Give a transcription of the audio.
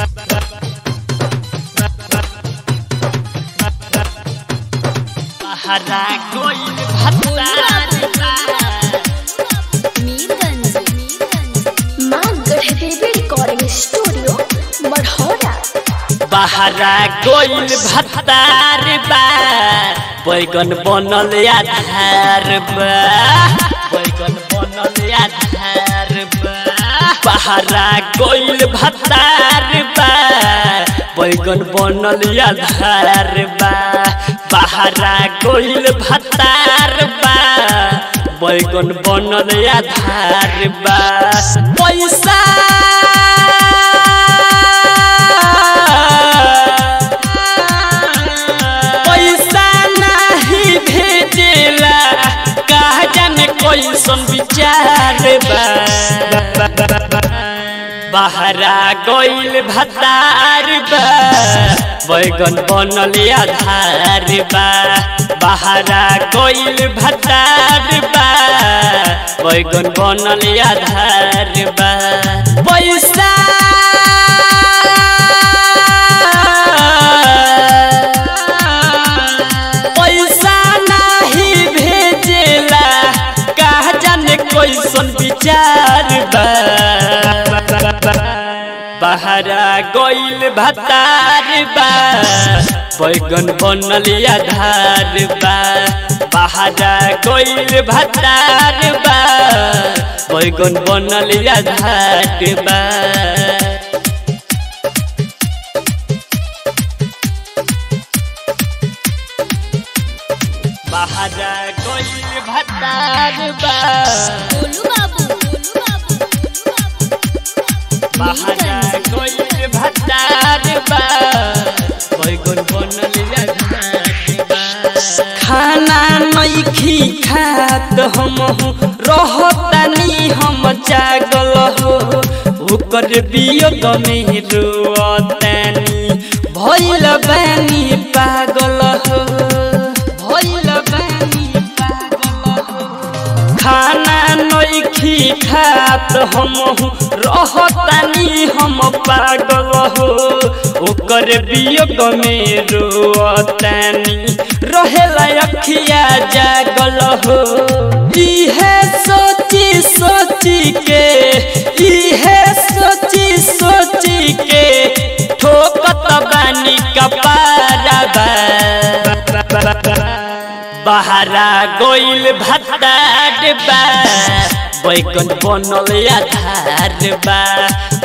हरा कोई भत्तार मीरगंज माँ गढ़देवी रिकॉर्डिंग स्टूडियो मढ़ौरा बहरा कोइल भत्तार बा बैगन बनल आधार बा बैगन बनल आधार बा बहरा कोइल भत्तार बा बैगन बनल आधार बा बहरा कोइल भत्तार बा बैगन बनल आधार बा पैसा पैसा नहीं भेजेला कहा जाने कैसन विचार बा बहरा गइल भतार बा बैगन बनल आधार बा बहरा गइल भतार बा बैगन बनल आधार बा पैसा पैसा नहीं भेजेला कहा जाने कैसन विचार बा बहरा गइल भतार बा बैगन बनल आधार बा बहरा गइल भतार बा बैगन बनल आधार बा बहरा गइल भतार बा गोलू बाबू बहरा गइल भतार बा बैगन बनल आधार बा खाना नइखी खात हम रहतानी हम जागल हो ओकर वियोग में रोतानी भइल बानी पागल हो भइल बानी पागल हो खाना नइखी खात हम रहतानी हम पागल हो ओकर वियोग में रोतानी रहेला अखिया जागल हो इहे सोची सोची के इहे सोची सोची के ठोकत बानी कपारा बा बहरा गइल भतार बा बैगन बनल आधार बा